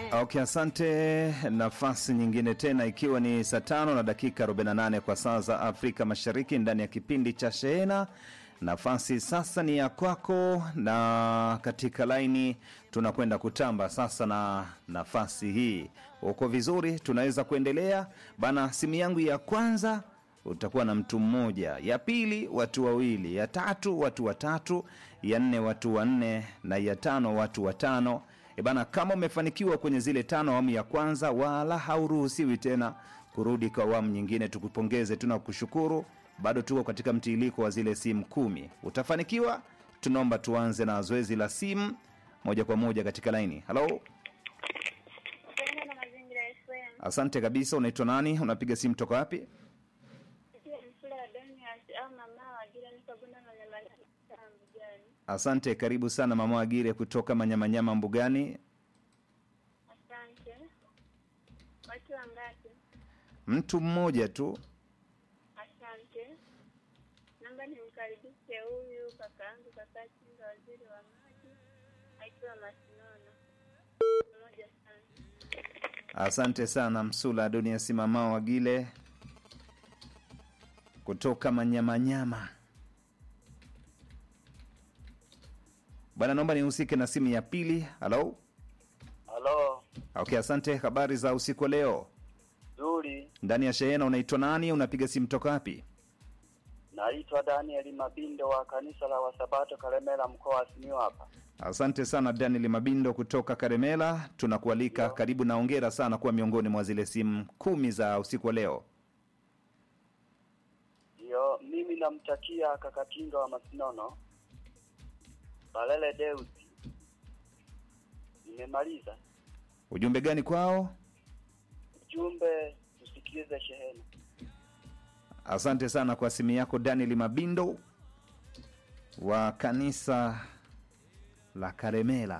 Okay, asante. Nafasi nyingine tena, ikiwa ni saa tano na dakika 48 kwa saa za Afrika Mashariki, ndani ya kipindi cha Shehena. Nafasi sasa ni ya kwako, na katika laini tunakwenda kutamba sasa na nafasi hii. Uko vizuri? Tunaweza kuendelea bana. Simu yangu ya kwanza utakuwa na mtu mmoja, ya pili watu wawili, ya tatu watu watatu, ya nne watu wanne, na ya tano watu watano. E bana, kama umefanikiwa kwenye zile tano awamu ya kwanza, wala hauruhusiwi tena kurudi kwa awamu nyingine. Tukupongeze, tuna kushukuru. Bado tuko katika mtiiliko wa zile simu kumi. Utafanikiwa? Tunaomba tuanze na zoezi la simu moja kwa moja katika laini. Halo, Tena na mazingira FM. asante kabisa. Unaitwa nani? Unapiga simu toka wapi? Pia msula wa Donias au mama wa Gira niko Bunda Manyamanyama Mbugani. Asante, karibu sana mama Wagire kutoka Manyamanyama Mbugani. Asante. Watu wangapi? Mtu mmoja tu. Asante. Naomba nimkaribishe huyu kakaangu kaka Chinga waziri wa maji akiwa Masinono. Pamoja sana. Asante sana Msula Adonias mama Wagile kutoka Manyamanyama. Bwana, naomba nihusike na simu ya pili. Halo. Halo, Okay, asante. Habari za usiku wa leo nzuri. ndani ya shehena. Unaitwa nani? Unapiga simu toka wapi? Naitwa Daniel Mabindo wa kanisa la Wasabato Kalemera, mkoa wa Simiyu hapa. Asante sana Daniel Mabindo kutoka Karemela, tunakualika karibu na ongera sana kuwa miongoni mwa zile simu kumi za usiku wa leo. Ndio, mimi namtakia kakatinga wa Masinono Balele Deusi. Nimemaliza Ujumbe gani kwao? ujumbe, tusikilize shehena. Asante sana kwa simu yako Daniel Mabindo wa kanisa la Karemela.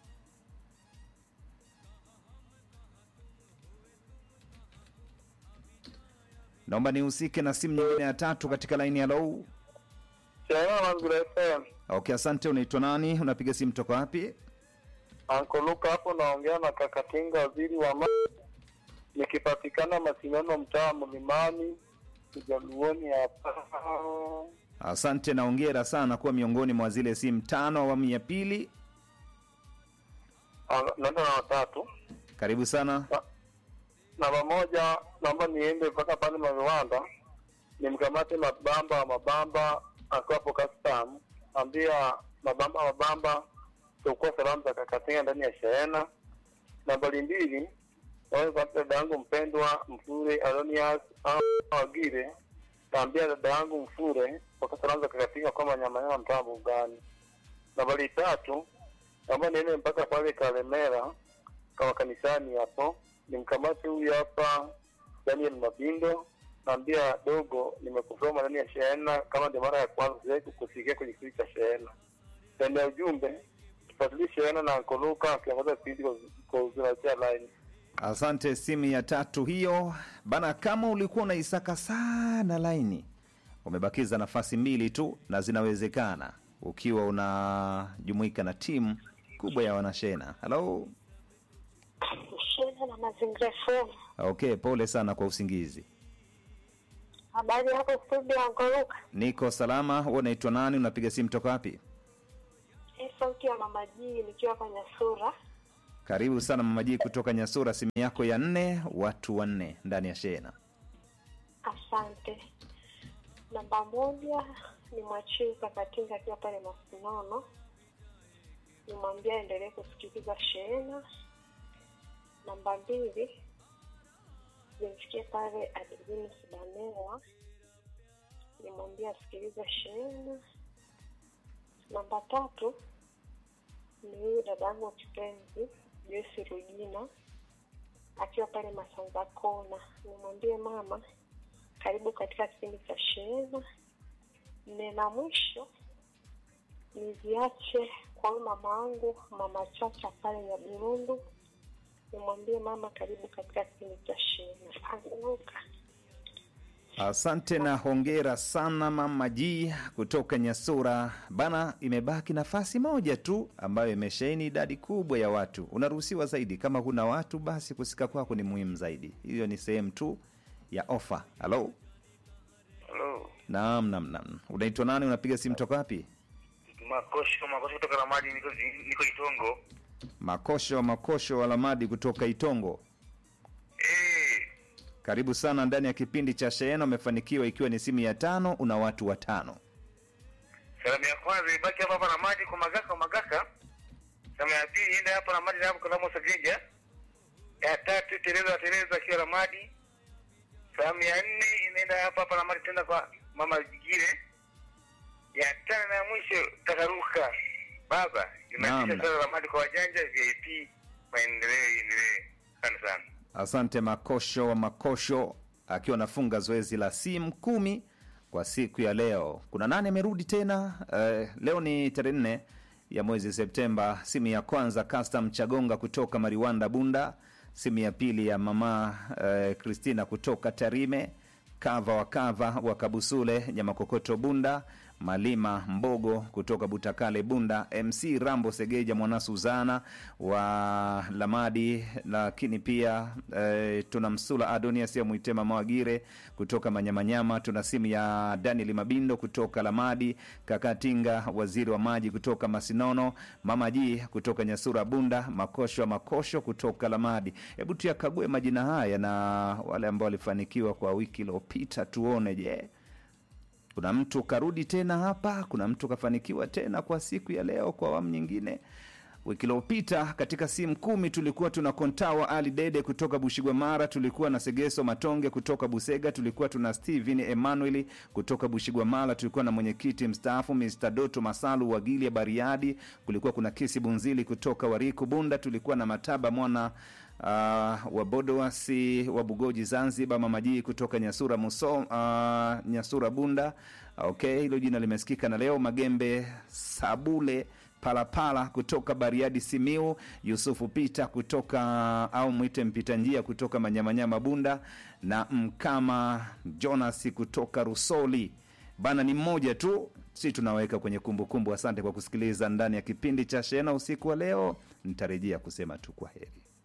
Naomba nihusike na simu nyingine ya tatu katika laini ya low. Shehena Mazingira FM. Okay, asante. Unaitwa nani? Unapiga simu toka wapi? Anko Luka hapo naongea na Kakatinga waziri wa maji. Nikipatikana Masinono mtaa Mlimani Kijaluoni hapa. Asante na ongera sana kuwa miongoni mwa zile simu tano awamu ya pili. Ah, Naenda na watatu. Karibu sana. Namba moja naomba niende mpaka pale Maviwanda nimkamate mabamba wa mabamba akiwa hapo custom, ambia mabamba wa mabamba tukua salamu za Kakatinga ndani ya shehena. Nambari mbili naomba kwa dada yangu mpendwa Mfure Alonias au Wagire, naambia dada yangu Mfure kwa salamu za Kakatinga kwa Manyamanyama mtaa Mbugani. Nambari tatu naomba niende mpaka pale Kalemera kama kanisani hapo nimkamate huyu hapa Daniel Mabindo, naambia dogo, nimekusoma ndani ya shehena kama ndio mara ya kwanza siwezi kukusikia kwenye kipindi cha shehena. Ndani ya ujumbe tufuatilie shehena na Nkoluka akiongoza kipindi kwa- kwa uzinatia line. Asante. Simu ya tatu hiyo bana. Kama ulikuwa unaisaka sana laini, umebakiza nafasi mbili tu, na zinawezekana ukiwa unajumuika na timu kubwa ya wanashena. Halo. Shehena na mazingira FM. Okay, pole sana kwa usingizi. Habari yako studio Ankoruka? Niko salama. Wewe unaitwa nani? Unapiga simu toka wapi? Hii sauti ya mama Jii nikiwa kwenye sura. Karibu sana mama Jii kutoka Nyasura, simu yako ya nne, watu wanne ndani ya shena. Asante. Namba moja ni mwachii Kakatinga akiwa pale Masinono, nimwambia aendelee kusikiliza shehena. Namba mbili nimfikie pale Adeline Sibanela, nimwambia asikilize shehena. Namba tatu ni huyu dadangu kipenzi Joyce Rujina akiwa pale Masanza Kona, nimwambie mama karibu katika kipindi cha shehena. Nne na mwisho niziache kwa huyu mama wangu mama Chacha pale Nyaburundu, nimwambie mama karibu katika kipindi cha shehena. Anuka Asante na hongera sana Mama G kutoka Nyasura. Bana, imebaki nafasi moja tu ambayo imesheheni idadi kubwa ya watu. Unaruhusiwa zaidi. Kama huna watu, basi kusika kwako ni muhimu zaidi. Hiyo ni sehemu tu ya ofa. Halo, Halo. naam, naam, naam. Unaitwa nani? Unapiga simu toka wapi? Makosho, makosho kutoka Ramadi niko niko Itongo. Makosho Makosho Walamadi kutoka Itongo. Eh, Karibu sana ndani ya kipindi cha Shehena. Umefanikiwa ikiwa ni simu ya tano, una watu watano. salamu ya kwanza ibaki hapa hapa Ramadi kwa Magaka kwa Magaka. Salamu ya pili iende hapa Ramadi na hapo kwa Lamo Sageja. Ya tatu Tereza Tereza akiwa Ramadi. Salamu ya nne inaenda hapa hapa Ramadi tena kwa Mama Gire. Ya tano na ya mwisho Takaruka. Baba, Naam. inatisha sana Ramadi kwa wajanja VIP. Maendeleo iendelee. Asante sana. Asante Makosho wa Makosho akiwa anafunga zoezi la simu kumi kwa siku ya leo. Kuna nani amerudi tena? Eh, leo ni tarehe nne ya mwezi Septemba. Simu ya kwanza Custom Chagonga kutoka Mariwanda Bunda, simu ya pili ya mama eh, Christina kutoka Tarime, Kava wa Kava wa Kabusule Nyamakokoto Bunda, Malima Mbogo kutoka Butakale Bunda, MC Rambo Segeja Mwana Suzana wa Lamadi, lakini pia eh, tuna Msula Adonias ya Mwitema Mawagire kutoka Manyamanyama, tuna simu ya Daniel Mabindo kutoka Lamadi, Kakatinga waziri wa maji kutoka Masinono, Mama Ji kutoka Nyasura Bunda, Makosho wa Makosho kutoka Lamadi. Hebu tuyakague majina haya na wale ambao walifanikiwa kwa wiki iliyopita, tuone je kuna mtu karudi tena hapa, kuna mtu kafanikiwa tena kwa siku ya leo kwa awamu nyingine. Wiki iliyopita katika simu kumi tulikuwa tuna Kontawa Ali Dede kutoka Bushigwa Mara, tulikuwa na Segeso Matonge kutoka Busega, tulikuwa tuna Steven Emmanuel kutoka Bushigwa Mara, tulikuwa na mwenyekiti mstaafu Mr Doto Masalu wa Gilia Bariadi, kulikuwa kuna Kisi Bunzili kutoka Wariku Bunda, tulikuwa na Mataba mwana uh, wa Bodowasi wa Bugoji Zanzibar, Mamajii kutoka Nyasura Muso, uh, Nyasura Bunda. Okay, hilo jina limesikika. Na leo Magembe Sabule Palapala kutoka Bariadi Simiu, Yusufu Pita kutoka au mwite mpita njia kutoka Manyamanyama Bunda, na Mkama Jonas kutoka Rusoli. Bana ni mmoja tu, si tunaweka kwenye kumbukumbu. Asante kwa kusikiliza ndani ya kipindi cha Shena usiku wa leo. Nitarejea kusema tu kwa heri.